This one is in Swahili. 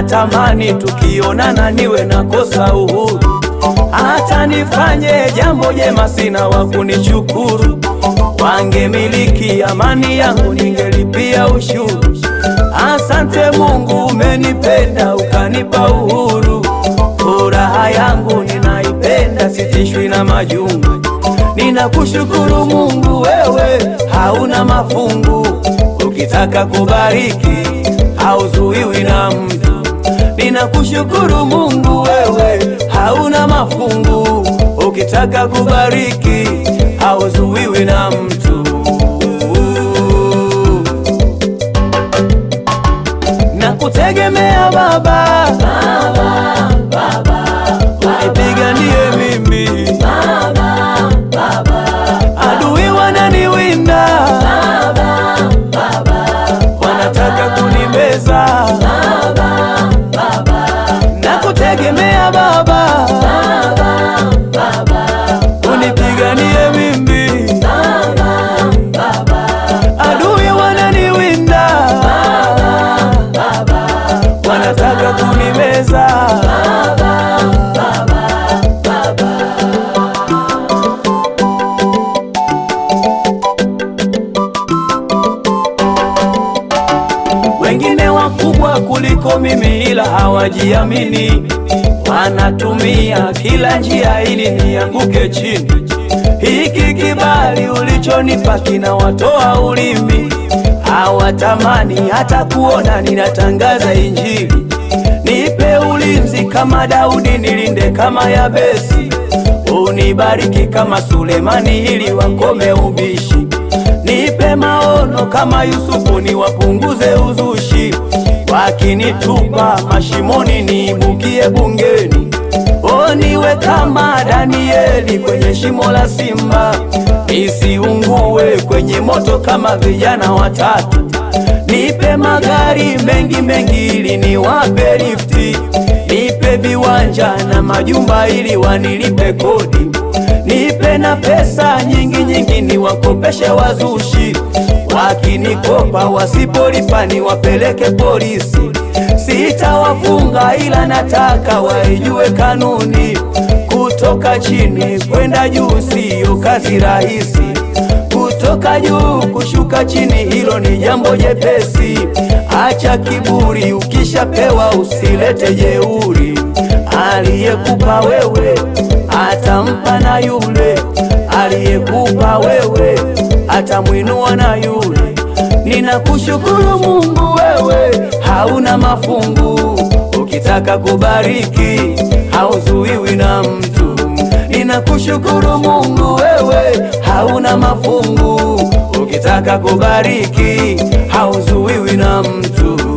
anatamani tukionana niwe nakosa uhuru, hata nifanye jambo jema sina wa kunishukuru. Wangemiliki amani yangu ningelipia ushuru. Asante Mungu, umenipenda ukanipa uhuru. Furaha yangu ninaipenda, sitishwi na majungu. Ninakushukuru Mungu, wewe hauna mafungu. Ukitaka kubariki hauzuiwi na mtu. Ninakushukuru Mungu, wewe hauna mafungu. Ukitaka kubariki hauzuiwi na mtu. Nakutegemea Baba, unipiganie mimi, adui wananiwinda, wanataka kunimeza. Nakutegemea Baba, unipiganie mimi, adui wananiwinda, wanataka kunimeza. Wengine wakubwa kuliko mimi, ila hawajiamini, wanatumia kila njia ili nianguke chini. Hiki kibali ulichonipa kinawatoa ulimi, hawatamani hata kuona ninatangaza Injili. Nipe ulinzi kama Daudi, nilinde kama Yabesi, unibariki kama Sulemani ili wakome ubishi. Nipe maono kama Yusufu, niwapunguze uzushi. Wakinitupa mashimoni, niibukie bungeni. O, niwe kama Danieli kwenye shimo la simba, nisiungue kwenye moto kama vijana watatu. Nipe magari mengi mengi ili niwape lifti. Nipe viwanja na majumba ili wanilipe kodi. Nipe na pesa nyingi nyingi niwakopeshe wazushi. Wakinikopa wasipolipa niwapeleke polisi. Sitawafunga ila nataka waijue kanuni. Kutoka chini kwenda juu siyo kazi rahisi. Kutoka juu kushuka chini, hilo ni jambo jepesi. Acha kiburi, ukishapewa usilete jeuri. Aliyekupa wewe atampa na yule, aliyekupa wewe atamwinua na yule. Ninakushukuru Mungu, wewe hauna mafungu. Ukitaka kubariki hauzuiwi na mtu. Ninakushukuru Mungu, wewe hauna mafungu. Ukitaka kubariki hauzuiwi na mtu.